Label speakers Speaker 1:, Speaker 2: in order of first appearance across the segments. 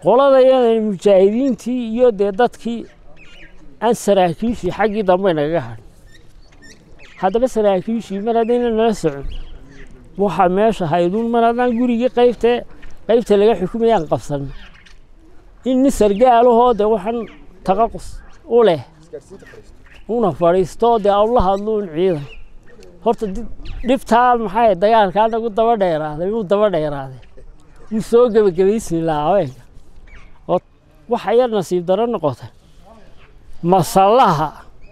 Speaker 1: qoladayada mujaahidiintii iyo dee dadkii aan saraakiishii xaggii dambe nagaga hadhin haddaba saraakiishii mar haddayna nala socon waxaa meesha hayduun mar haddaan gurigii qaybtee qaybta laga xukumayaan qabsan in nin sargaalahoo dee waxaan taqaqus u leh una fadhiisto dee awla hadluun ciidan horta dhibtaa maxay dagaalkaa nagu daba dheeraaday wuu daba dheeraaday wuu soo gebagabaysmi lahaa haweenka oo waxa yar nasiib daro noqotay masallaha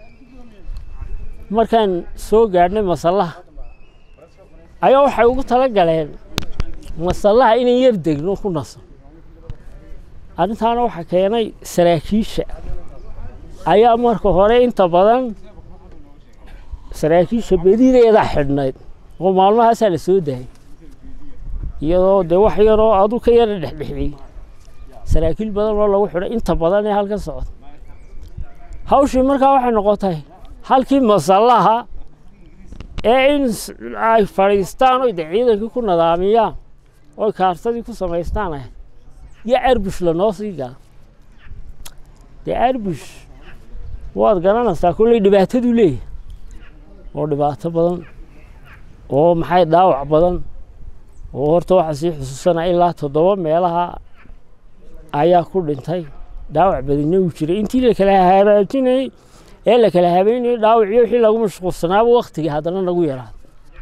Speaker 1: markaan soo gaadhnay masallaha ayaa waxay ugu tala galeen masallaha inay yar degno ku naso arrintaana waxaa keenay saraakiisha ayaa marka hore inta badan saraakiisha bedideeda xidhnayd oo maalmahaasaa la soo daayay iyadoo dee wax yaroo adu ka yara dhexdhexiyey saraakiil badan oo lagu xidhay inta badan ee halkan socda hawshii markaa waxay noqotay halkii masallaha ee in ay fadhiistaan oy dee ciidankii ku nadaamiyaan oy kaartadii ku samaystaan ahayd iyo arbush lanoo sii gala dee arbush waad garanaysaa kolley dhibaataduu leeyahay oo dhibaato badan oo maxay dhaawac badan oo horta waxaa sii xusuusanaa ilaa toddoba meelaha ayaa ku dhintay dhaawac badina uu jiray intii la kala hagaajinayey ee la kala habeynayey dhaawacyo wixii lagu mashquulsanaaba waktigii haddana nagu yaraaday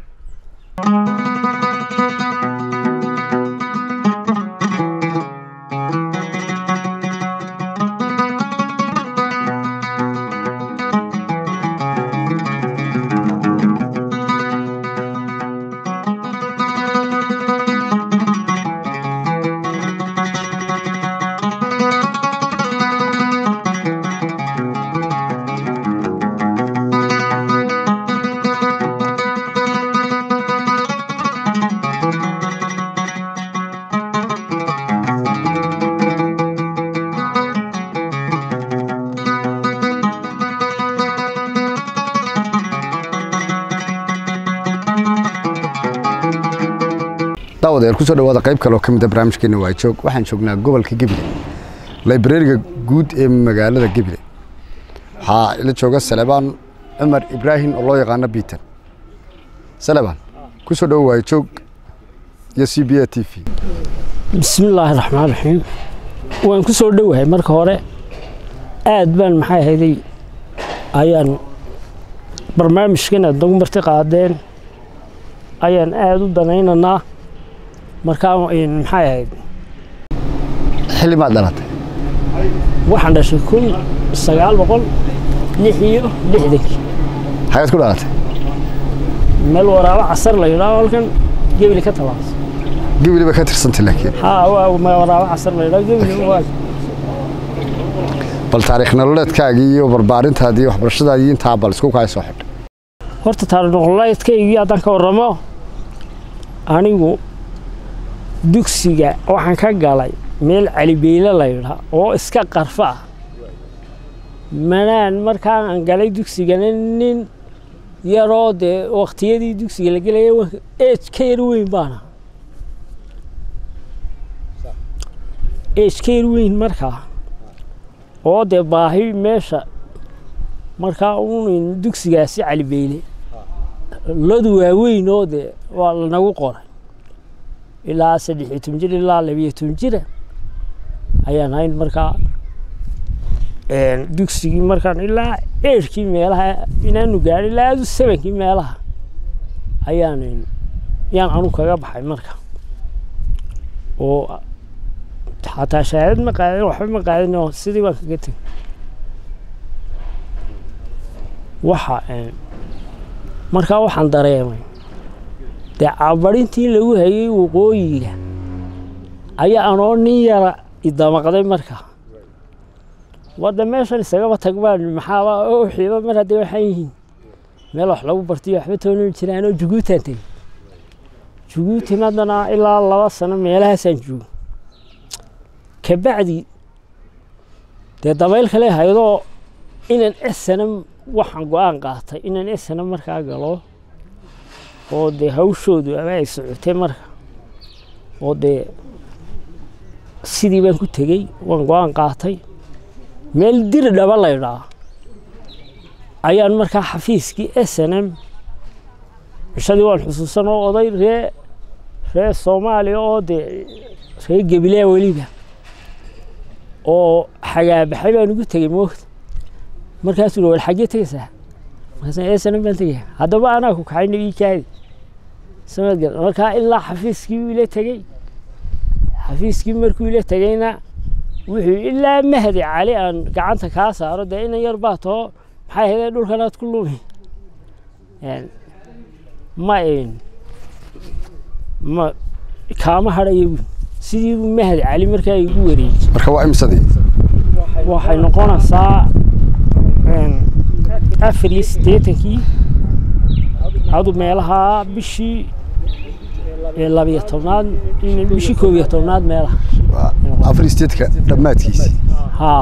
Speaker 2: daawadeer kusoo dhawaada qayb kale oo ka mid a barnaamijkeena waa joog waxaan joognaa gobolka gebile librariga guud ee magaalada gebile waxaa ila jooga salebaan cumar ibraahim oo loo yaqaano biiter salebaan kusoo dhawo waayo joog iyo c b a t v
Speaker 1: bismi illaahi raxmaan raxiim waan ku soo dhowahay marka hore aad baan maxay hayday ayaan barnaamijkan aad nagu marti qaadeen ayaan aada u danaynaynaa markaa maxay ahayd
Speaker 2: xilli maad dhalatay
Speaker 1: waxaan dhashay kun sagaal boqol lix iyo lixdankii
Speaker 2: xagaad ku dhalatay
Speaker 1: meel waraabo casar la yidhaho halkan gebli ka tabaas
Speaker 2: gebile ba ka tirsantay laakiin
Speaker 1: haa waa meel waraabo casar la yidhaho gebli waa
Speaker 2: bal taariikh nololeedkaagii iyo barbaarintaadii iyo waxbarashadaadii intaa bal isku kaa soo xidh
Speaker 1: horta taariikh nololeedkaygii haddaan ka warramo anigu dugsiga waxaan ka galay meel calibeyle la yidhaa oo iska qarfa ah manaan markaan galay dugsigana nin yaroo dee waktiyadii dugsiga la gelaya ej ka yar weyn baana ej ka yar weyn markaa oo dee baahi meesha markaa un dugsigaasi calibeyle ladu waaweyn oo dee waa lanagu qoray ilaa saddex iyo toban jir ilaa labiyo toban jira ayaan hayn markaa dugsigii markaan ilaa eerkii meelaha inaanu gaadhin ilaa adu sebankii meelaha ayaan yaan anu kaga baxay marka oo xataa shahaadad ma qaadin waxba ma qaadin oo sidii baan kaga tegay waxa markaa waxaan dareemay dee cabarintii lagu hayay waqooyiga ayaa anoo nin yara idamaqday markaa wadda meeshan isagaba tagbaan maxaaba xiiba mar haddee waxaan yihiin meel wax lagu bartiyo waxba toonan jiraan oo juguutaan tegey juguuti haddana ilaa laba sano meelahaasaan joogo kabacdi dee dabayl kale haydoo inaan esanam waxaan go-aan qaatay inaan esanam markaa galo oo dee hawshoodu ama ay socotay marka oo dee sidii baan ku tegey waan go-aan qaatay meel diri dhaba laydhaa ayaan markaa xafiiskii s n m cishadii waan xusuusan oo oday ree ree soomaaliya oo dee ree gebilea weliba oo xagaabaxay baan ugu tegey moogta markaasuu war xaggee tegaysaa markaasaan s n m baan tegaya haddaba anaa ku kaxayna ii kaadi samad gal markaa ilaa xafiiskii uu ila tegey xafiiskii markuu ila tegeyna wuxuu ilaa mahdi cali aan gacanta kaa saaro dee inan yar baa too maxay ahaydee dhulkanaad ku lumi ma ma kaama hadhayo buui sidii buu mahdi cali markaa igu wareejiyey
Speaker 2: marka waa imsadii
Speaker 1: waxay noqonaysaa afar iyo siddeetankii adu meelaha bishii labiyo tobnaad bishii koob iyo tobnaad meelaha
Speaker 2: afar steedka dhammaadkiisi
Speaker 1: haa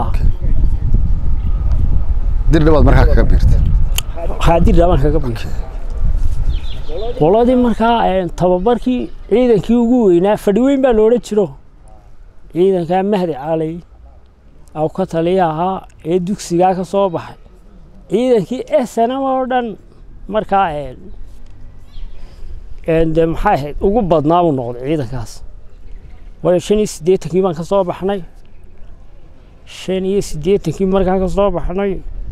Speaker 2: dir dhabaad markaa kaga biirtay
Speaker 1: haadir dhaban kaga biir qoladii markaa tababarkii ciidankii ugu weynaa fadhi weyn baa loodhan jiro ciidankaa mahdi calay aw ka taliya ahaa ee dugsigaa ka soo baxay ciidankii snm oo dhan markaa de maxay ahayd ugu badnaa buu noqday ciidankaas waayo shan iyo siddeetankii baan ka soo baxnay shan iyo siddeetankii markaan ka soo baxnay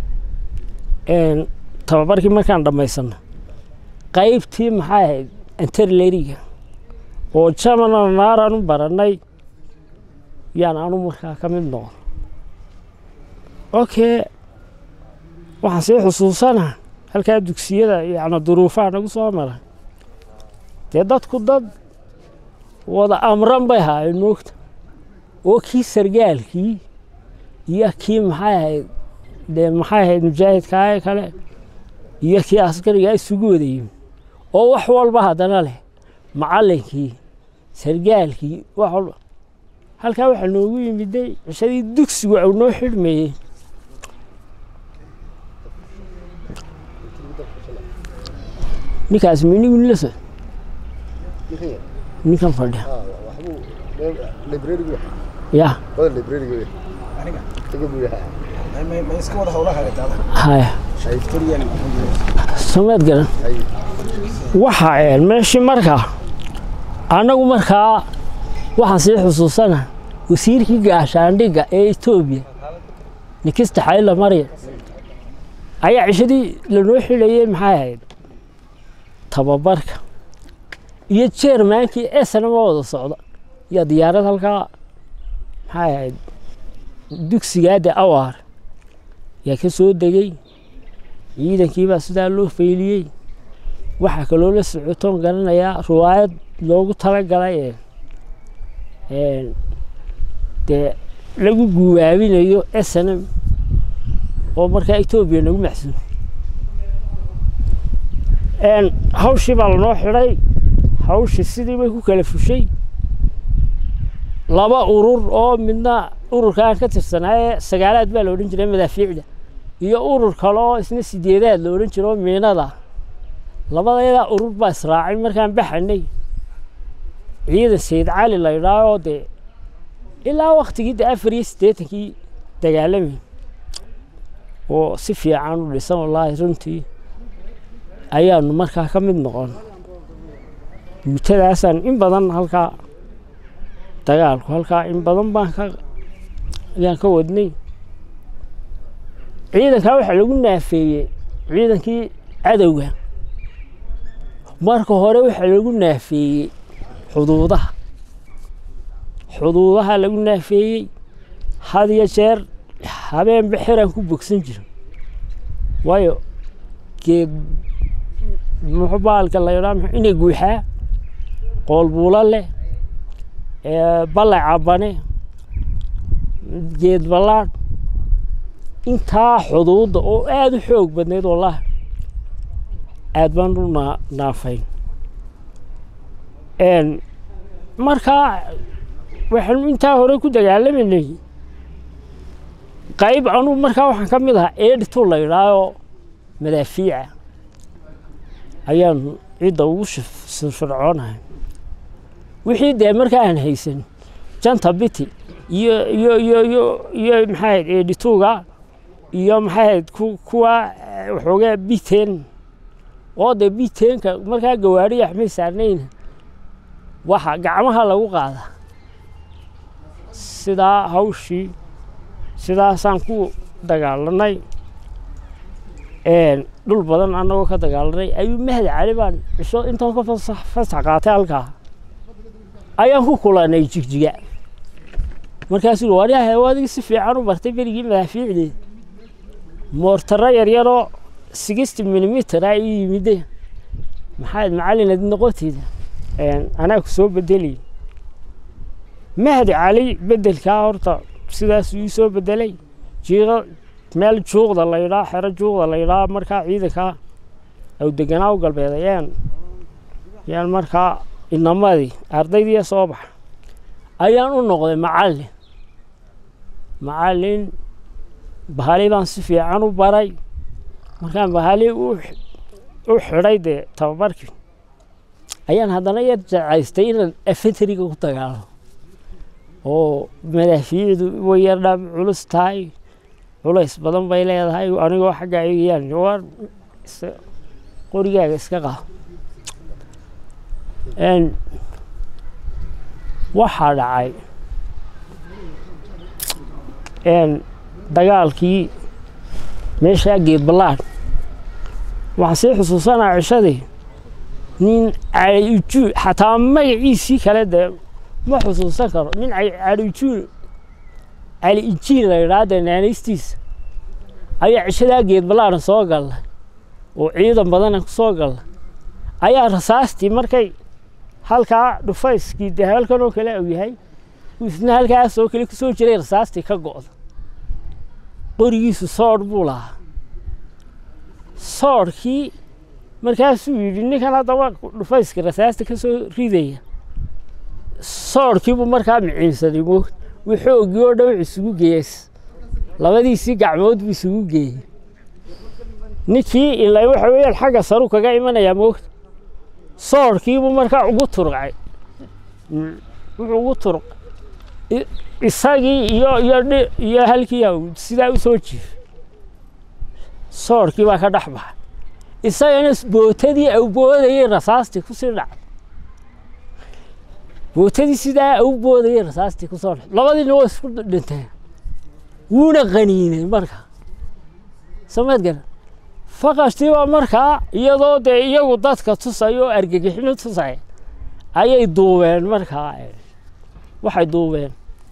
Speaker 1: tababarkii markaan dhammaysanay qaybtii maxay ahayd anterleriga oo jamana naaraan u barannay yaan anu markaa ka mid noqon okay waxaan sii xusuusanaa halkaa dugsiyada yacni duruufaha nagu soo maray dee dadku dad wada amran bay ahaayeen moogta oo kii sargaalkii iyo kii maxay ahayd dee maxay ahayd mujaahidkaa kale iyo kii askarigaa isugu wada yimi oo wax walba haddana leh macallinkii sargaalkii wax walba halkaa waxaa noogu yimiday cishadii dugsigu au noo xidhmayey ninkaas minigu nilasa ninkan fadhiya ya haya sameed garan waxa meeshii markaa annagu markaa waxaan sii xusuusana wasiirkii gaashaandhigga ee etoobiya nikista xayla maryam ayaa cishadii lanoo xidhayey maxay ahayd tababarka iyo jeermaankii esnama wada socda iyo diyaarad halkaa maxay ahayd dugsigaade awaar yaa ka soo degey ciidankiibaa sidaa loo fayliyey waxaa kaloo la socotoon garanayaa riwaayad loogu talagalay dee lagu guwaabinayo snm oo markaa etoobiya nagu maxsuun hawshii baa lanoo xidhay hawshii sidii bay ku kala fushay laba urur oo midna ururka aan ka tirsanaaye sagaalaad baa la odhan jiray madaafiicda iyo urur kale oo isna sideedaad la odhan jiro miinada labadeedaa urur baa israacay markaan baxanay ciidan sayid cali la idhaahoo dee ilaa waktigii de afar iyo siddeetankii dagaalamay oo si fiican u dhisan wallaahi runtii ayaanu markaa ka mid noqon guutadaasaan in badan halkaa dagaalku halkaa in badan baan ka ayaan ka wadnay ciidankaa waxaa lagu naafeeyey ciidankii cadowga marka hore waxaa lagu naafeeyey xuduudaha xuduudaha lagu naafeeyey had iyo jeer habeenba xiraan ku bogsan jiro waayo geed muxuu baalka la yidhaa inay guuxaa qoolbuulo leh ballay cabane geed ballaadh intaa xuduudda oo aada u xoog badnayd wallaahi aad baan u naa naafayn markaa waxaanu intaa hore ku dagaalamanay qayb anuu markaa waxaan ka mid ahaa eedhitu la yidhaahoo madaafiica ayaanu cidda ugu firfircoonahay wixii dee markaa aan haysan janta biti iyo iyo iyo iyo iyo maxay ahayd edituga iyo maxay ahayd ku- kuwa eh, waxoogaa biteen oo de biteenka markaa gawaari axmay saarnayna waxa gacmaha lagu qaada sidaa hawshii sidaasaan ku dagaalanay een, dhul badan annagoo ka dagaalanay ayuu mahad cali baan cisho intaan ka fasax fasax qaatay halkaa ayaan ku kulanay jigjiga markaasuu yidhi waryahay adigii si fiican u bartay berigii madaafiicdii moortaro yaryaroo sixty millimeter a ii yimide maxaad macallin ad noqotida een, anaa ku soo bedelay mahdi cali bedelkaa horta sidaasuu ii soo bedelay jiiqa meel juuqda la yidhaa xero juuqda la yidhaa markaa ciidankaa aw deganaa u galbeed ayaan yaan markaa inamadii ardaydii soo baxa ayaan u noqday macallin macallin bahali baan si fiican u baray markaan bahali u x- u xidhay dee tababarkii ayaan haddana yar jacaystay inaan afenteriga ku dagaalamo oo madaafiicdu way yar dhaab culus tahay culays badan bay leedahay anigoo xagga ayaan war is- qorigaaga iska qaado Een, waxaa dhacay een, dagaalkii meeshaa geed ballaan waxaan sii xusuusanaa cishadii nin cali ujuul xataa magaciisii kale dee ma xusuusan karo nin cali- cali ujuul cali ijiin la yidhaha dee naanaystiisa ayaa cishadaa geed ballaana soo galla oo ciidan badana ku soo galla ayaa rasaastii markay halkaa dhufayskii dee halkan oo kale uu yahay uu isna halkaas oo kale kusoo jiray rasaastii ka go'da qorigiisu soodh buu lahaa soodhkii markaasuu yidhi ninkan haddaba dhufayska rasaasta ka soo ridaya soodhkiibuu markaa miciinsaday moog wuu xoogii oo dhan wuxuu isugu geeyey labadiisii gacmood buu isugu geeyey ninkii ilaa waxa weeyaan xagga saru kaga imanayaa moogta soodhkiibuu markaa ugu turqay Mm, wuxuu ugu turq i- isagii iyo iyo dhi- iyo halkii uu sidaa u soo jiif soodhkii baa ka dhex baxay isagana s- bootadii au boodayay rasaastii kusii dhacday bootadii sidaa au boodayay rasaastii kusoo dhacday labadiina waa isku dhinteen wuuna qaniinay marka samayd garan faqashtii baa markaa iyadoo dee iyagu dadka tusaya oo argagixino tusaya ayay duubeen markaa eh, waxay duubeen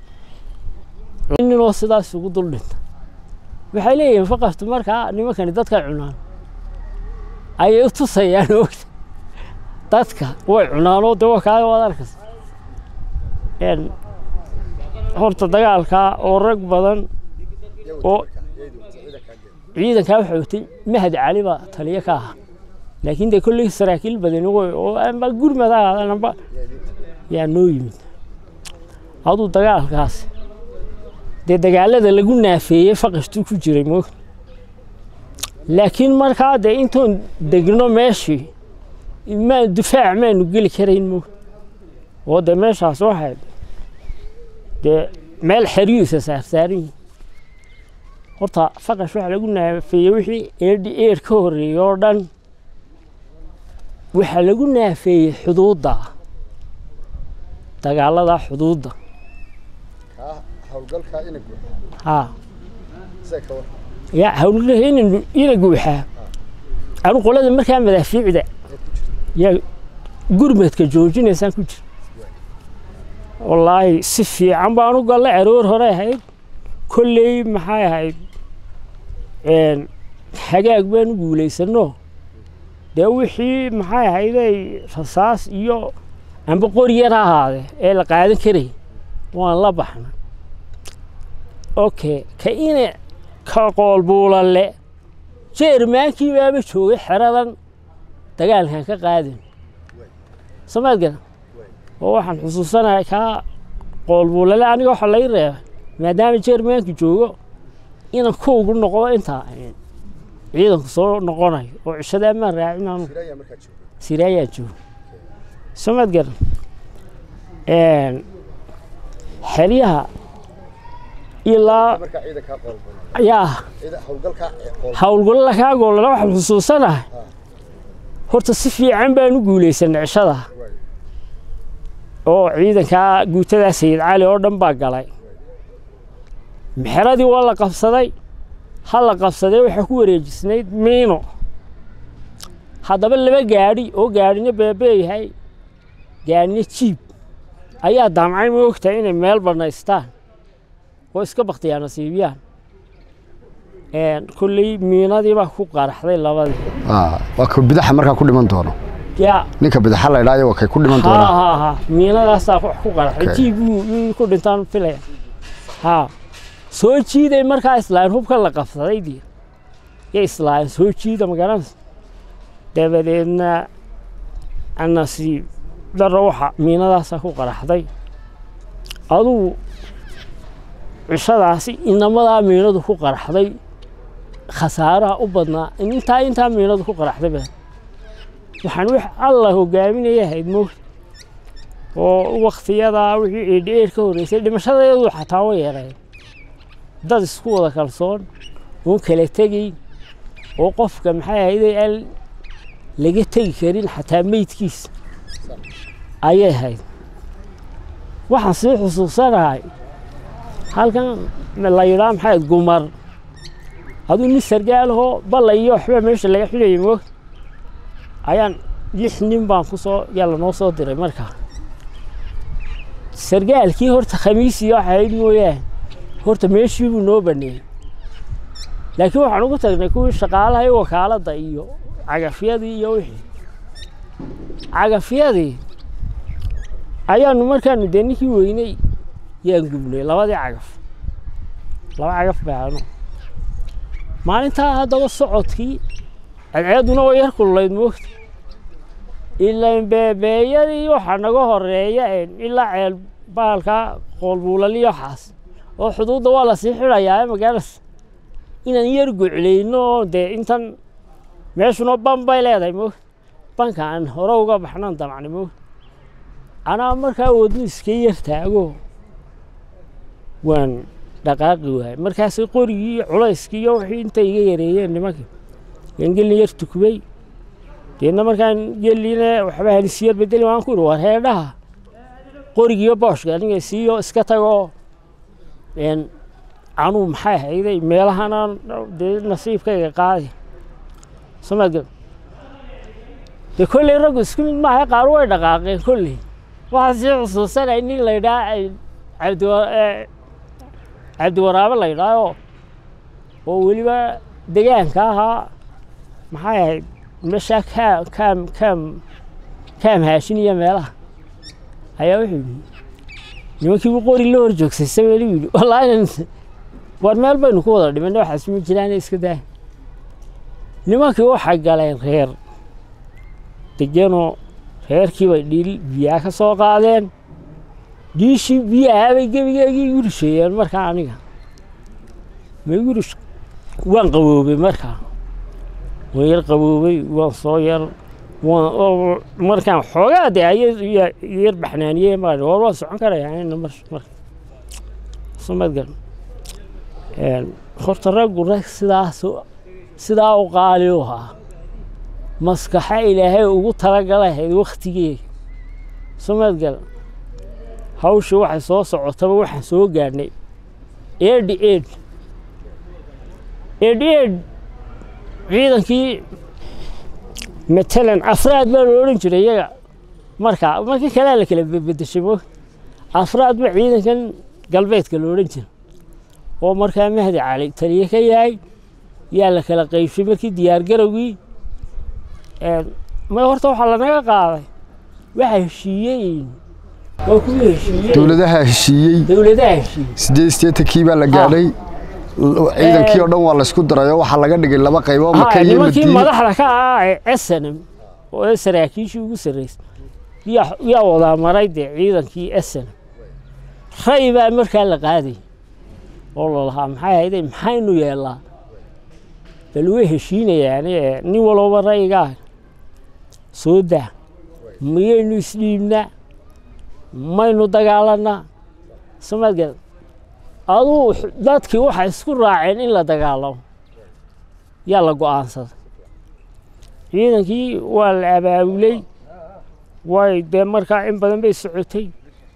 Speaker 1: ninoo sidaas ugu dul dhinta waxay leeyihiin faqashtu markaa nimankani dadka cunaan ayay u tusayaan ogta dadka way cunaan oo de waa kaa waad arkaysa Een, horta dagaalkaa oo rag badan oo ciidankaa waxaa watay mahad cali baa taliyo ka ahaa laakiin dee kolley saraakiil badan way oo amba gurmada aadanaba yaa noo yimid aduu dagaalkaas dee dagaalada lagu naafeeyey faqashtuu ku jiray moog laakiin markaa dee intoon degno meeshii maa difaac maanu geli karayn moog oo dee meeshaas waxay dee meel xeryihiisa saarsaaran yihin horta faqash waxaa lagu naafeeyey wixii eedhi eer ka horreeyey oo dhan waxaa lagu naafeeyey xuduudda dagaalada xuduudda
Speaker 2: howlgalka inag
Speaker 1: haa ya hawlgaha ina ina guuxaa anu qolada markaa madaafiicda yaa gurmadka joojinaysaan ku jira wallaahi si fiican baan u gallay aroor hore ahayd kolley maxay ahayd een, hagaag baan u guulaysano dee wixii maxay ahayday rasaas iyo amba qori yar ha ahaadee ee la qaadan karay waan la baxna okay ka ina ka qoolbuulale jeermaankii baaba joogay xeradan dagaalkan ka qaadin samaad garan oo waxaan xusuusanahay kaa qoolbuulale aniga waxa lay reebay maadaama jeermaanki joogo inaan kuugu noqdo intaa ciidanku soo noqonayo oo cishada amaan raacin aanu siraayaa joogo samaad garan xeryaha ilaa yaa howlgallo lakaa goolana waxaan xusuusanahay horta si fiican baan u guulaysanay cishada oo ciidankaa guutadaa sayid cali oo dhan baa galay mexeradii waa la qabsaday ha la qabsaday waxaa ku wareejisnayd miino haddaba laba gaadhi oo gaadhina beebeeyahay gaadhina jiib ayaa daamcay ma ogtahay inay meel bannaystaan oo iska baktiyaa nasiibiyaan kolley miinadii baa ku qaraxday labadii
Speaker 2: waa ka bidaxa markaa ku dhiman doono
Speaker 1: yaa
Speaker 2: ninka bidaxa la idhaayo waa kay ku dhiman
Speaker 1: ha
Speaker 2: doonaa
Speaker 1: ha ha miinadaasaa wax ku qaraxday
Speaker 2: Okay.
Speaker 1: jiib buu yuu ku dhintaan filaya ha soo jiiday markaa islaahin hubka la qabsaday dii ya islaahin soo jiida magaranaysa dabadeedna nasiib daro waxa miinadaasaa ku qaraxday adugu cishadaasi inamadaa miinadu ku qaraxday khasaaraha u badnaa intaa intaa miinadu ku qaraxday ba waxaan wix alla hogaaminaya ahayd moogta oo waktiyadaa wixii eedheer ka horreysay dhimashadayadu xataa way yareen dad isku wada kalsoon oon kala tegayn oo qofka maxay ahayday aan laga tegi karin xataa meydkiisa ayay ahayd waxaan sii xusuusanahay halkan la yidhaa maxay ahayd gumar aduu nin sargaalahoo balla iyo waxba meesha laga xidhayay moogta ayaan lix nin baan ku soo yaa lanoo soo diray markaa sargaalkii horta khamiisii waxa ahayd mooyaane horta meeshii buu noo baneeyey laakiin waxaan ugu tagnay kuwii shaqaalaha iyo wakaaladda iyo cagafyadii iyo wixii cagafyadii ayaanu markaanu dee ninkii weynay yaan gubnay labadii cagaf laba cagaf baanu maalintaa haddaba socodkii cadceeduna way yar kululayd moogta ilaan beebeeyadii waxaa naga horeeya een ilaa ceel baalka qoolbuulaliyo waxaas oo xuduudda waa lasii xidhayaa magaalada inaan yar goclayno oo dee intan meeshuna ban bay leedahay moogta banka aan hore uga baxnan damacni moogta anaa markaa wadnu iska yar taago waan dhaqaaqi waayay markaas qorigii iyo culayskii iyo wixii intay iga yareeyeen nimankii yaan gelin yar tukbay deedna markaan geline waxba halisiiyar bedeli waan ku ihi war heedhaha qorigiiyo booshka aniga siiyo iska tagoo een anuu maxay hayday meelahana dee nasiibkayga qaadi somaad dee kolley raggu isku mid maaha qaar way dhaqaaqeen kolley waxaan sii xusuusanay nin la ydhaa cabdiwa cabdiwaraabe la ydhaayo oo weliba degaanka ahaa maxay ahayd meeshaa kaam kaam kaam kaam haashin iyo meelaha ayaa wuxuu yidhi nimankiibu qori la hor joogsay sameelu yidhi wallaahi war meel baynu ku wada dhimanay waxaas ma jiraan iska daa nimankii waxay galeen reer degenoo reerkii bay dhiil biyaa ka soo qaadeen dhiishii biyahaa bay gebigeegii igu risheeyeen markaa aniga ma igu rish waan qaboobay markaa waan yar qaboobay waan soo yar waan oo markaan xoogaa dee aya yar baxnaaniyey maa war waan socon karayaa ina mar mar somadgal horta raggu rag sidaas sidaa u qaali u ahaa maskaxa ilaahay ugu talagalahayd waktigeega somadgal hawshii waxay soo socotaba waxaan soo gaadhnay eedhi eedh eedh eedh ciidankii matalan afraad baa la odhan jiray iyaga markaa markii kalea la kala bedeshay mo afraad ba ciidankan galbeedka la odhan jira oo markaa mahdi cali taliye ka yahay yaa la kala qaybshay markii diyaargarowgii ma horta waxaa lanaga qaaday waxa heshiiyey waa kuwii heshiiyey
Speaker 2: dowladaha heshiiyey
Speaker 1: dowladaha heshiiyey
Speaker 2: sideed sideetankii baa la gaadhay ciidankii oo dhan waa laysku darayo waxaa laga dhigay laba qaybo maka
Speaker 1: Ha,
Speaker 2: iyo
Speaker 1: nimankii
Speaker 2: madiine
Speaker 1: madaxda ka ah ee snm oo ee saraakiishii ugu sarreysay yaa yaa wadaa maray dee ciidankii snm ray baa markaa la qaaday oo lalahaa maxay hayday maxaynu yeellaa bal way heshiinayaan ee nin walooba raygaa soo daa miyaynu isdhiibnaa maynu dagaalanaa samaad garad aduu dadkii waxay isku raaceen in la dagaalamo yaa la go-aansaday ciidankii waa la abaabulay way dee markaa in badan bay socotay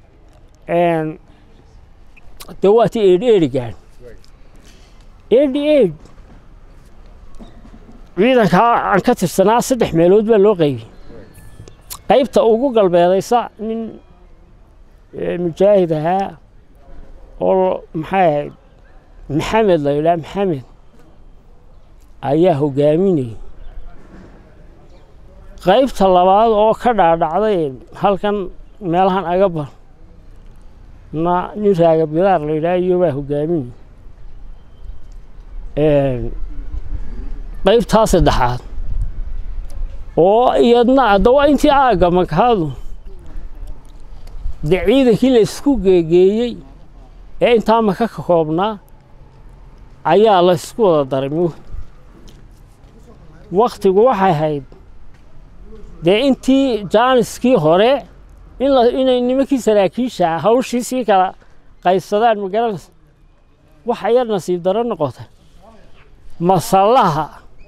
Speaker 1: dee waa ti eedh eedhi gaadh eedhi eedh ciidankaa aan ka tirsanaa saddex meelood baa loo qaybiyey qaybta ugu galbeedaysa nin mujaahid ahaa oo maxay ahayd maxamed la yidhaha maxamed ayaa hogaaminayay qaybta labaad oo ka dhaadhacday halkan meelahan agabar na nin raaga bidaar la yidhaha iyo baa hogaaminayay qaybtaa saddexaad oo iyadna haddaba intii aagga makaadu dee ciidankii la isku geegeeyey ee intaa maka ka koobnaa ayaa la isku wada daray mu waktigu waxay ahayd dee intii jaaniskii hore in la inay nimankii saraakiisha hawshii sii kala qaybsadaan ma garanaysa waxa yar nasiib daro noqotay masallaha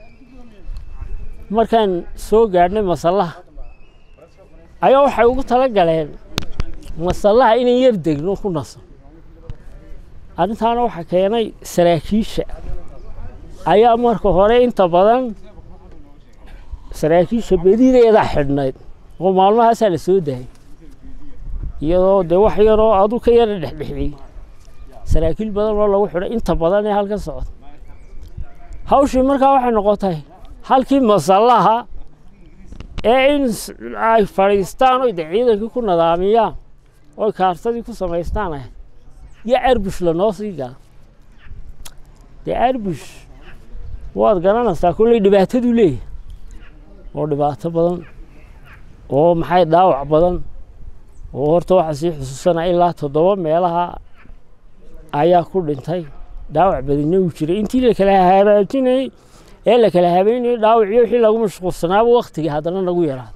Speaker 1: markaan soo gaadhnay masallaha ayaa waxay ugu tala galeen masallaha inay yar degno ku naso arrintaana waxaa keenay saraakiisha ayaa marka hore inta badan saraakiisha bedideeda xidhnayd oo maalmahaasaa la soo daayay iyadoo dee wax yaroo adu ka yara dhexdhexiyey saraakiil badan oo lagu xidhay inta badan ee halkan socda hawshii markaa waxay noqotay halkii masallaha ee in ay fadhiistaan oy de ciidankii ku nadaamiyaan oy kaartadii ku samaystaan ahayd iyo arbush lanoo sii gala dee arbush waad garanaysaa kolley dhibaataduu leeyahay oo dhibaato badan oo maxay dhaawac badan oo horta waxaa sii xusuusanaa ilaa toddoba meelaha ayaa ku dhintay dhaawac badina uu jiray intii la kala hagaajinayey ee la kala habeynayey dhaawacii wixii lagu mashquulsanaaba waktigii haddana nagu yaraada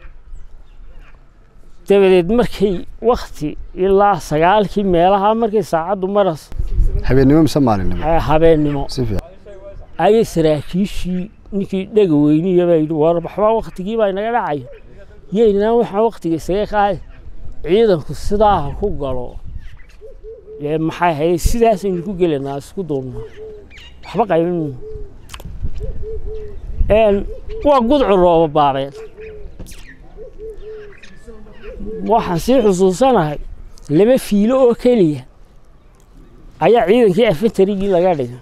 Speaker 1: dabadeed markay wakti ilaa sagaalkii meelaha markay saacaddu maras
Speaker 2: habeennimo mise maalinimo
Speaker 1: habeennimo
Speaker 2: si fiican
Speaker 1: ayay saraakiishii ninkii dhega weyniya baa yidhi war waxbaa waktigii baa inaga dhacayo yeynaa waxaan waktiga isaga qaadi ciidanku sidaa ha ku galo ee maxay ahayd sidaasaynu ku gelanaa isku duubnaa waxba qaybin waa gudcu rooba baabeed waxaan sii xusuusanahay laba fiilo oo keliya ayaa ciidankii afantarigii laga dhigay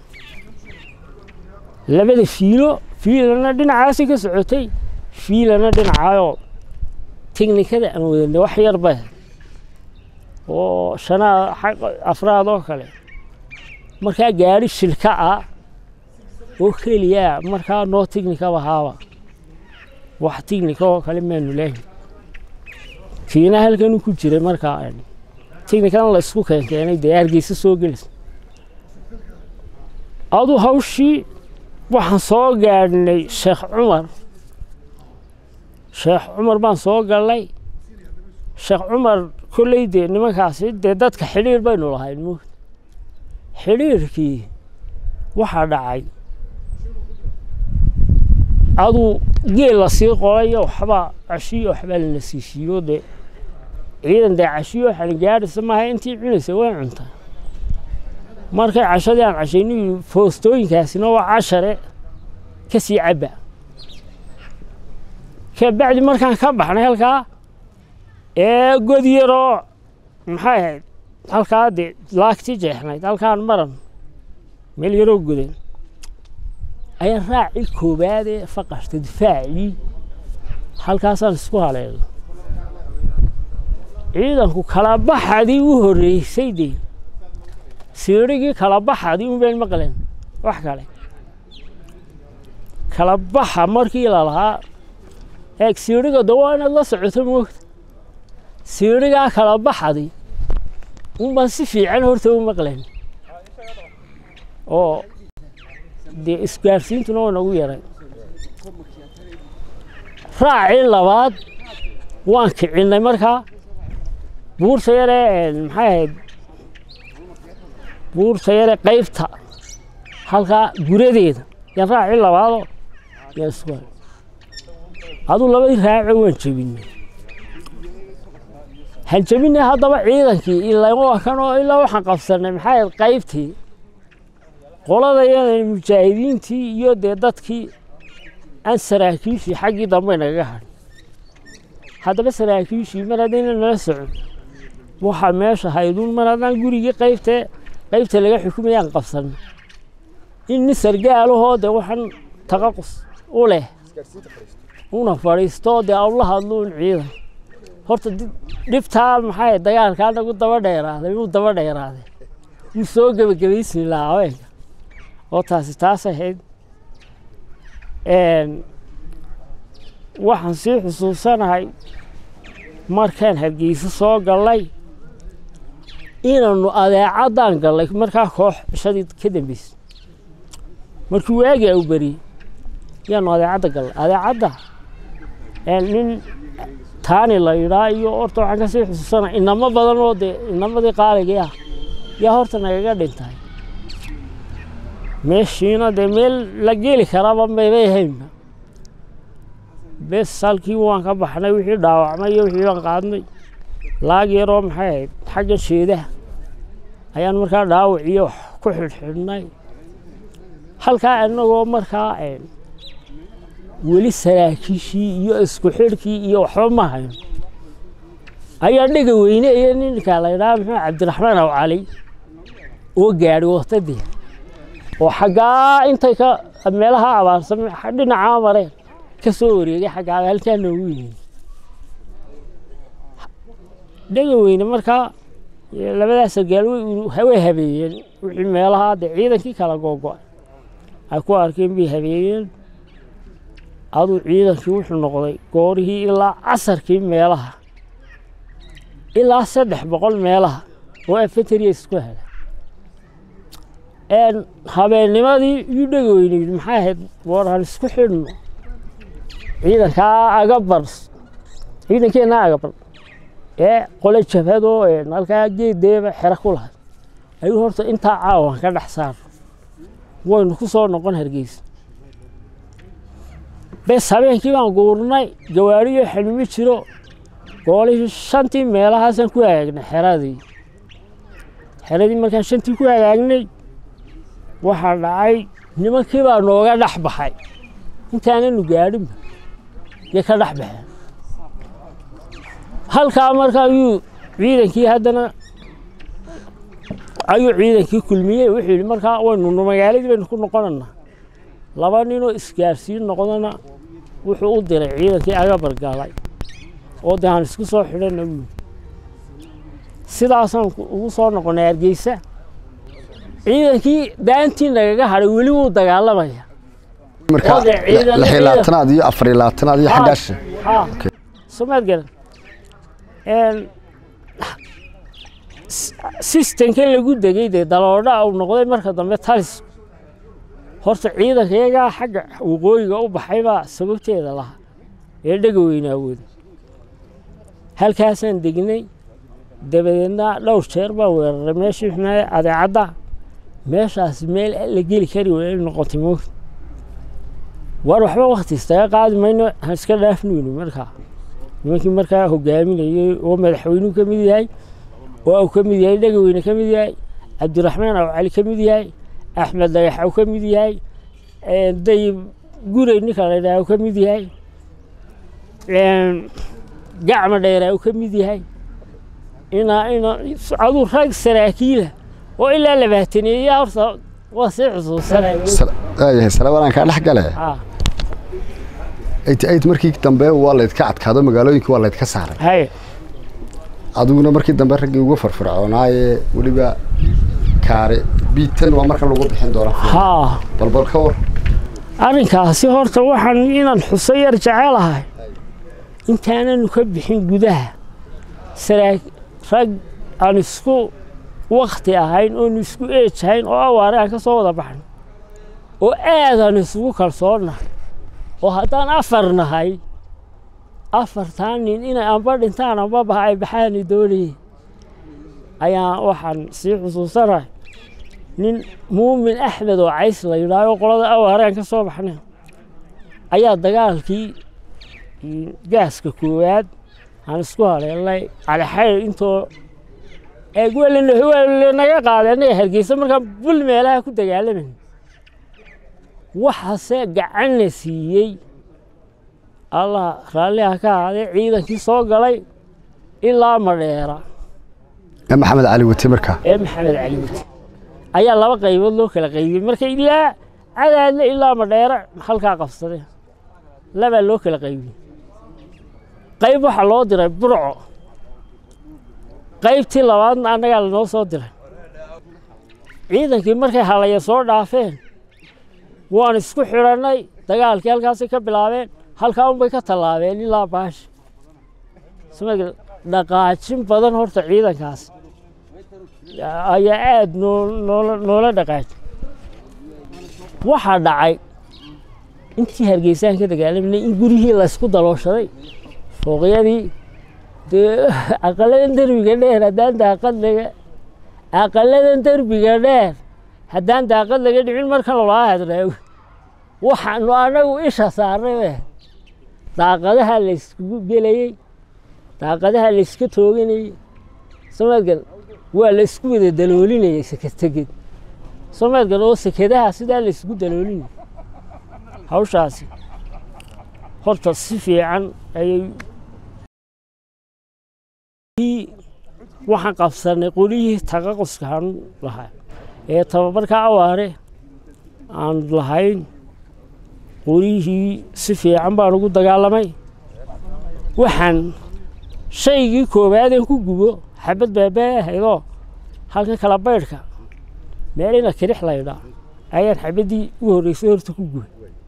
Speaker 1: labada fiilo fiilana dhinacaasi ka socotay fiilana dhinacaayoo teknikada aan wadanay wax yar bay oo shanaad afraad oo kale markaa gaari shilka ah oo keliya markaa noo teknikaba haaba wax teknika oo kale maanu leehin kiina halkanuu ku jiray markaa teknikadan la isku keenkeenay dee hargeysa soo gelaysa aduu hawshii waxaan soo gaadhnay sheekh cumar sheekh cumar baan soo galnay sheekh cumar kolley dee nimankaasi dee dadka xidhiir baynu lahayn mu xidhiirkii waxaa dhacay aduu geel la sii qolayo waxbaa cashiyo waxbaa lana siishiiyo dee ciidan dee cashiyo waxaan gaadhaysa maaha intii cunaysa way cuntaa markay cashadii aan cashaynu foostooyinkaasina waa cashare ka sii cabba kabacdi markaan ka baxnay halkaa ee god yaroo maxay ahayd halkaa dee laagti jeexnayd halkaan maran meel yaroo godan ayaa raacii koowaad ee faqashta difaacii halkaasaan isku haleelo ciidanku kala baxadii u horreysay dee siirigii kala baxadii un bayn maqleen wax kale kala baxa markii lalahaa eeg siiriga de waa inaad la socoto moogta siirigaa kala baxadii un baan si fiican horta u maqleen oo dee isgaarsiintuna waa nagu yaray raacii labaad waan kicinnay markaa buurta yaree maxay ahayd buurta yare qaybta halkaa guradeeda yaan raaci labaado yaa isku hay aduu labadii raaco waan jebinay han jebinay haddaba ciidankii ilaa waa kan oo ilaa waxaan qabsanay maxaa yahed qaybtii qoladayada mujaahidiintii iyo dee dadkii aan saraakiishii xaggii dambe nagaga hadhin haddaba saraakiishii mar haddayna nala socon waxaa meesha hayduun mar haddaan gurigii qaybtee qaybta laga xukumayaan qabsan in nin sargaalahoo dee waxaan taqaqus u leh una fadhiisto dee awla hadluun ciidan horta dhibtaa maxaa dagaalkaa nagu daba dheeraaday wuu daba dheeraaday wuu soo gebagabaysmi lahaa haweenka oo taasi taas ahayd waxaan sii xusuusanahay markaan hargeysa soo gallay inaanu adeecaddaan gallay markaa koox cishadii ka dambeysay markii waagi au beriyey yaanu adeecadda gallay adeecadda nin taani la yidhaa iyo horta waxaan ka sii xusuusanahay inamo badan oo dee inamadii qaaligii ah yaa horta nagaga dhintay meeshiina dee meel la geli karaba maybay haynba bes halkii waan ka baxnay wixii dhaawacmay iyo wixii baan qaadnay laag yaroo maxay ahayd xagga sheedaha ayaan markaa dhaawac iyo wax ku xidhxidhnay halkaa inagoo markaa weli saraakiishii iyo isku xidhkii iyo waxba ma hayn ayaa dhega weyne iyo ninka la ydhaha muxuu cabdiraxmaan aw cali oo gaadhi watadee oo xaggaa intay ka meelaha abaarsan dhinacaa mareen ka soo wareegay xaggaa halkaa noogu yimid dhega weyne markaa labadaas sargaal way habeeyeen wixii meelaha dee ciidankii kala googo-ay ay ku arkeen bay habeeyeen aduu ciidankii wuxuu noqday goorihii ilaa casarkii meelaha ilaa saddex boqol meelaha oo afeteriya isku hela habeennimadii iyuu dhega weyne yidhi maxay ahayd waraan isku xidhno ciidankaa agabar ciidankeenna agabar ee qole jabhadoo halkaa geeddeeba xero ku lahay ayuu horta intaa caawan ka dhex saar waynu ku soo noqon hargeysa bes habeenkii baan guurnay gawaariyo xilmi jiro goolihii shantii meelahaasaan ku hagaagnay xeradii xeradii markaan shantii ku hagaagnay waxaa dhacay nimankii baa nooga dhex baxay intaananu gaadhinba yay ka dhex baxeen halkaa marka ayuu ciidankii haddana ayuu ciidankii kulmiyey wuxuu yidhi markaa waynu magaaladii baynu ku noqonanaa laba ninoo isgaarsiin noqdana wuxuu u diray ciidankii agabar galay oo dee aan isku soo xidhana wuu sidaasaan ugu soo noqonay hargeysa ciidankii daantii nagaga hadhay weli wuu dagaalamaya
Speaker 2: marka lix iyo labaatanaad iyo afar iyo labaatanaad iyo xaggaasha
Speaker 1: somaad garan sistemkan lagu degay dee daloodha uu noqday marka dambe talis horta ciidanka iyagaa xagga waqooyiga u baxaybaa sababteeda lahaa ee dhega weynaawooda halkaasaan degnay dabadeedna dhowr jeer baa weeraray meeshii xunaaye adeecadda meeshaas meel la geli kari waay noqotay moogta war waxba wakti istaga qaadi mayno han iska dhaafnuyni markaa nimankii markaa hogaaminayey oo madaxweynuhu ka mid yahay oo uu ka mid yahay dhegaweyne ka mid yahay cabdiraxmaan aw cali ka mid yahay axmed dhagax uu ka mid yahay dayib gurey ninka la yidhaha uu ka mid yahay gacma dheera uu ka mid yahay inaa ina aduu rag saraakiila oo ilaa labaataneeya horta waa sii xusuusanay
Speaker 2: waayahay salawaanaan kaa dhex gale eighty eight markii dambe waa laydka adkaado magaalooyinkii waa laydka saaray
Speaker 1: hay
Speaker 2: adiguna markii dambe raggii uga farfircoonaaye weliba kaare biitan waa marka lagu bixin doonaa
Speaker 1: haa
Speaker 2: balbal ka war
Speaker 1: arrinkaasi horta waxaan inaan xuso yar jecelahay intaananu ka bixin gudaha saraa rag aan isku wakti ahayn oonu isku eej ahayn oo awaare aan ka soo wada baxno oo aadaan isugu kalsoonnahay oo haddaan afar nahay afartan nin inay amba dhintaan amba baha ay baxaani doonayeen ayaa waxaan sii xusuusanahay nin muumin axmed oo cays la yidhaaho qolada awaaraan ka soo baxnay ayaa dagaalkii gaaska koowaad aan isku haleelnay calixayr intoo eegwelanaga qaaday annaga hargeysa markaan bul meelaha ku dagaalamayna waxaase gacanna siiyey allah raalliha ka ahaadee ciidankii soo galay ilaa madheera
Speaker 2: ee maxamed cali wati markaa
Speaker 1: ee maxamed cali wati ayaa laba qaybood loo kala qaybiyey marka ilaa cadaadle ilaa madheera halkaa qabsadeen labaa loo kala qaybiyey qayb waxaa loo diray burco qaybtii labaadna annagaa lanoo soo diray ciidankii markay halaya soo dhaafeen waan isku xidhannay dagaalkii halkaasay ka bilaabeen halkaa unbay ka tallaabeen ilaa baashi sma dhaqaajin badan horta ciidankaas ayaa aada noo noola noola dhaqaajin waxaa dhacay intii hargeysaan ka dagaalamanay in guryihii laysku dalooshaday fooqyadii dee aqaladan derbiga dheer haddaan daaqad laga aqaladan derbiga dheer haddaan daaqad laga dhicin markan lolaa hadraago waxaanu anagu isha saarnay be daaqadaha layskugu gelayey daaqadaha layska tooganayey somaadgal waa laysku wada daloolinayay seketeged somaadgal oo sekedaha sidaa laysku daloolinayay hawshaasi horta si fiican ayay waxaan qabsanay qolihii taqaquska aan lahaa ee tababarka awaare aan lahayn qolihii si fiican baan ugu dagaalamay waxaan shaygii koowaadeen ku gubo xabad baabaa ahaydoo halka kala baydhka meelina kirix laydhaa ayaan xabaddii ugu horreysay horta ku gubay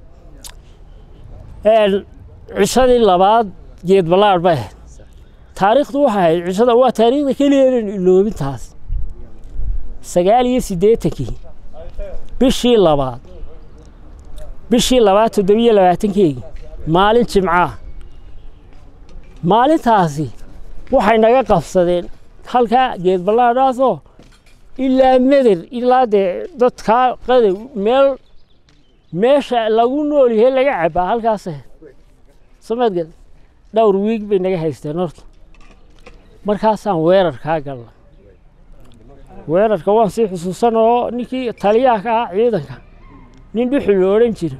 Speaker 1: cishadii labaad geed ballaadh bay ahayd taariikhdu waxay ahayd cishada waa taariikhda keliyaenan iloobintaas sagaal iyo siddeetankii bishii labaad bishii labaad toddobiyo labaatankeygii maalin jimcaah maalintaasi waxay naga qabsadeen halkaa geed ballaadhaasoo ilaa meder ilaa dee dadkaa qadow meel meesha lagu nool yahay laga cabbaa halkaas somaadgad dhowr wiig bay naga haysteen horta markaasaan weerarkaa galna weerarka waan sii xusuusan oo ninkii taliyaha ka ahaa ciidanka nin dhuxul lo odhan jira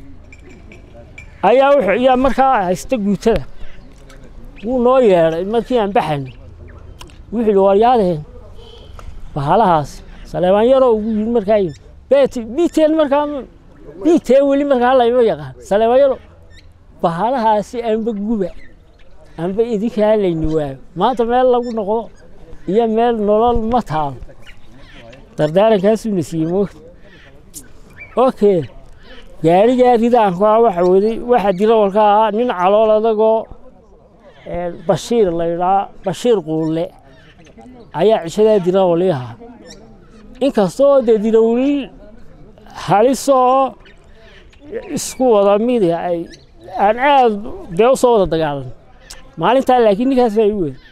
Speaker 1: ayaa wuxuu ayaa markaa haysta guutada wuu noo yeedhay markii aan baxayno wuxuu yidhi waryaadeen bahalahaas saleebaan yaroo ugu yimid markaa yimid beeti biiteen markaa biiteen weli markaa layma yaqaan saleebaan yaro bahalahaasi anba guba anba idinkaa layni waayo maanta meel lagu noqdo iyo meel nolol ma taalo dardaarankaasuu na siiyey moogta okay gaarigaa ridaanku ah waxa waday waxa dirawalka ahaa nin calool adagoo bashiir la yidhaa bashiir quulle ayaa cishadaa dirawali ahaa inkastoo dee dirawliil halisoo isku wada midi ay aan aad dee u soo wada dagaalan maalintaa laakiin ninkaas baa igu weyn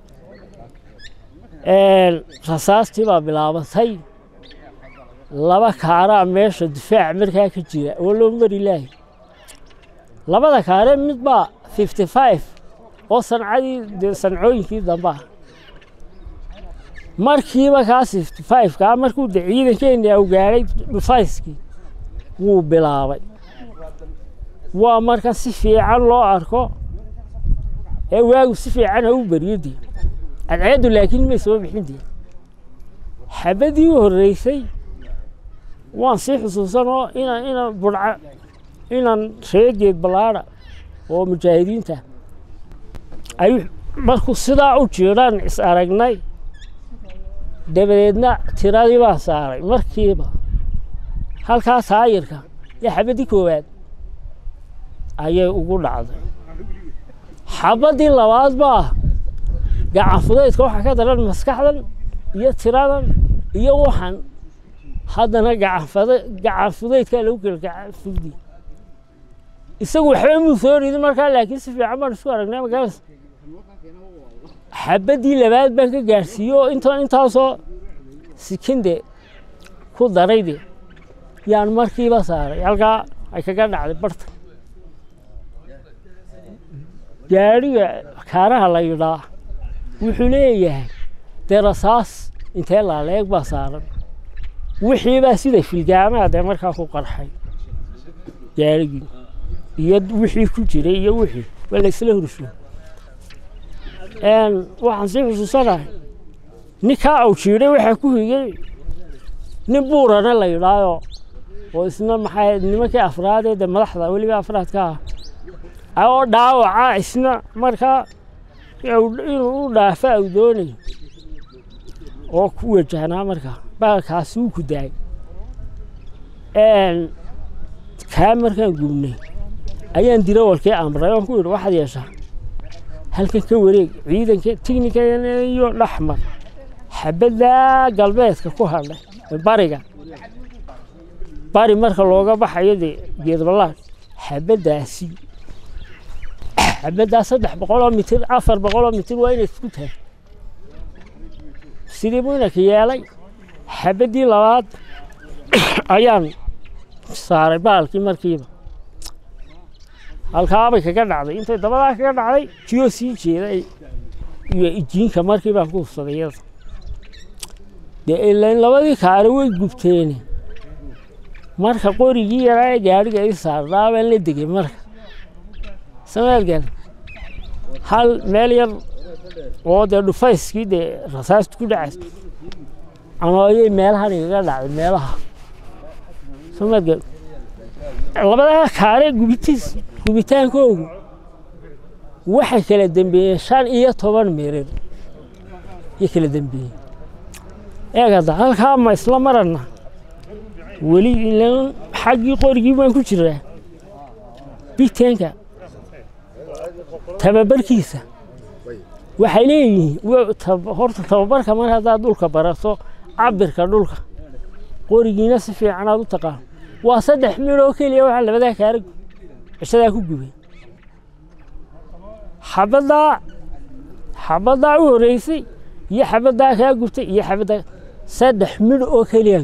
Speaker 1: rasaastii baa bilaabatay laba kaaraa meesha difaac markaa ka jira oo loo mari laahay labada kaare mid baa fifty five oo sancadii dee sancooyinkii dambe ah markiiba kaas fifty five kaa markuu de ciidankeeni au gaadhay dhufayskii wuu bilaabay waa marka si fiican loo arko ee waagu si fiican ha u beriyo dee cadceeddu laakiin may soo bixin dee xabaddii u horreysay waan sii xusuusanoo inaan inaan budca inaan reegeed ballaadha oo mujaahidiinta ay markuu sidaa u jiiraan is aragnay dabadeedna tiradii baan saaray markiiba halkaa taayirka iyo xabaddii koowaad ayay ugu dhacday xabaddii labaad baa gacan fudaydka waxaa ka daran maskaxdan iyo tiradan iyo waxan haddana gacan fudaydkaa lagu kala gacan fugdi isagu waxba muu soo ridin markaa laakiin si fiican baan isku aragnay magaalada xabaddii labaad baan ka gaadhsiiye oo inta intaasoo sikinde ku darayde yaan markiiba saaray halkaa ay kaga dhacday barta gaadhiga kaaraha la yidhaa wuxuu leeyahay dee rasaas intee laaleeg baa saaran wixiibaa sida filgaamaha dee markaa ku qarxay gaadhigii iyo wixii ku jiray iyo wixii waa la isla hursho waxaan sii xusuusanahay ninkaa au jiidhay waxaa ku higay nin buurana la yidhaayo oo isna maxay nimankii afraadee dee madaxda weliba afraadka ah oo dhaawaca isna markaa inuu u dhaafa au doonayo oo ku wajahnaa markaa baalkaasi wuu ku daayay kaa markaan gubnay ayaan dirawalkii amray oon ku yidhi waxaad yeeshaa halkan ka wareeg ciidanka tignikana iyo dhaxmar xabaddaa galbeedka ku hadhay bariga bari marka looga baxayo dee geedballaad xabaddaasi xabaddaa saddex boqoloo mitir afar boqoloo mitir waa inay isku tahay sidii buu inanka yeelay xabaddii labaad ayaan saaray baalkii markiiba halkaabay kaga dhacday intay dabadaa kaga dhacday jiyoo sii jeeda iyo ijiinka markii baan ku hufsaday iyada dee ilain labadii kaare way gubteene marka qorigii yaraa ee gaadhiga ii saarnaa baan la degay marka sameelgal hal meel yar oo dee dhufayskii dee rasaastu ku dhacays anooyay meelahan igaga dhacday meelaha sameelgal labadaa kaare gubitiis gubitaankoogu waxay kala dembeeyeen shan iyo toban mirir iyo kala dembeeyeen eegada halkaa ma isla marana weli ilan xaggii qorigii baan ku jiraa biteenka tababarkiisa waxay leeyihiin horta tababarka mar haddaad dhulka barato cabirka dhulka qorigiina si fiican aad u taqaan waa saddex mid oo keliya waxaa labadaa kaara cishadaa ku gubay xabaddaa xabaddaa u horreysay iyo xabaddaa kaa gubtay iyo xabaddaa saddex midh oo keliya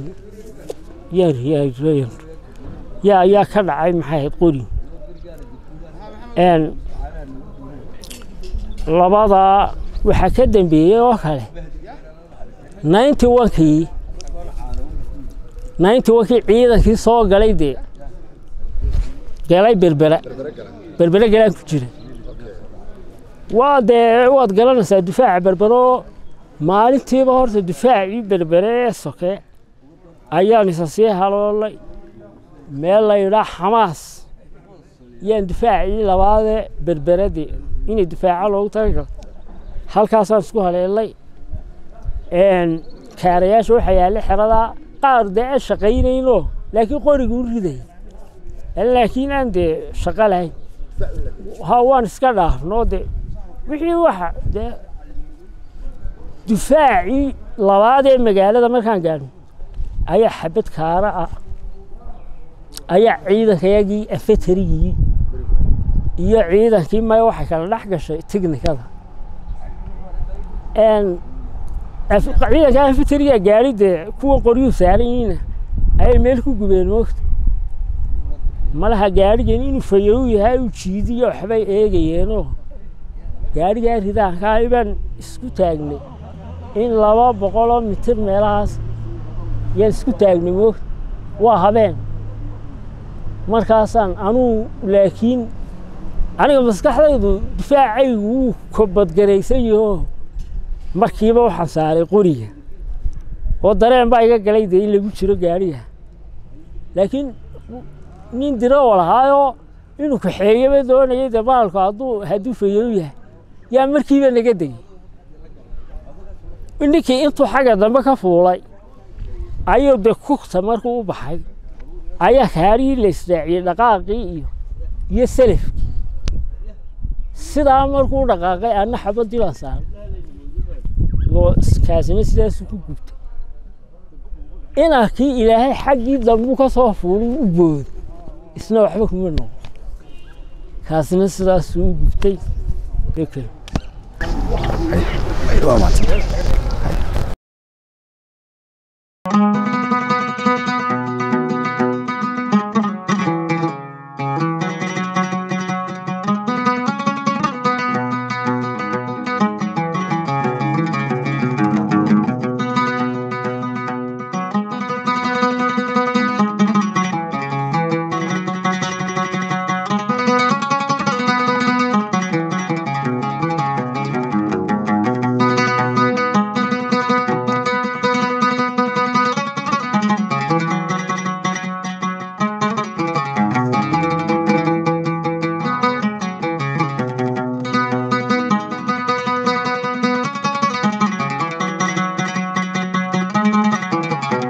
Speaker 1: yaa ayaa ka dhacay maxay ahayd qori labadaa waxaa ka dambeeyey oo kale ninety onkii ninety onkii ciidankii soo galay dee galay berbera berbere galaan ku jira waa dee waad garanaysaa difaaca berbero maalintiiba horta difaacii berbere ee soke ayaan isa sii haloolay meel la yidhaa xamaas yaan difaacii labaadee berberadii inay difaaca loogu talagalo halkaasaan isku haleelay kaarayaasha waxaa yaallay xeradaa qaar dee aan shaqaynaynoo laakiin qoriga u riday laakiin aan dee shaqo lahayn ha waan iska dhaafnoo de wixii waxa dee difaacii labaad ee magaalada markaan gaadhno ayaa xabad kaara ah ayaa ciidankayagii afetarigii iyo ciidankii maya waxay kala dhex gashay tignikada ciidanka afeteriga gaari dee kuwa qoryuu saaran yihiina ayay meel ku gubeen moogta malaha gaadhigan inuu fayow yahay uu jiidiyo waxbay eegayeenoo gaadhigaa ridaankaa baan isku taagnay in laba boqoloo mitir meelahaas yaan isku taagnay moogta waa habeen markaasaan anuu laakiin aniga maskaxdaydu difaacaygu wuu kobadgaraysan yahoo markiiba waxaan saaray qoriga oo dareen baa iga galay dee in lagu jiro gaadhiga laakiin nin dirowa lahaayoo inuu kaxeeyaba doonayay dee baalku hadduu hadduu fayow yahay yaa markiiba naga degay ninkii intuu xagga dambe ka fuulay ayuu dee kugta markuu u baxay ayaa kaarihii la israaciyey dhaqaaqii iyo iyo selafkii sidaa markuu dhaqaaqay anna xabadii baan saaray oo kaasina sidaasuu ku gubtay inankii ilaahay xaggii dambuu ka soo fuulay u booday isna waxba kuma noqo kaasina sidaasuu u gubtay
Speaker 2: waa mahadsan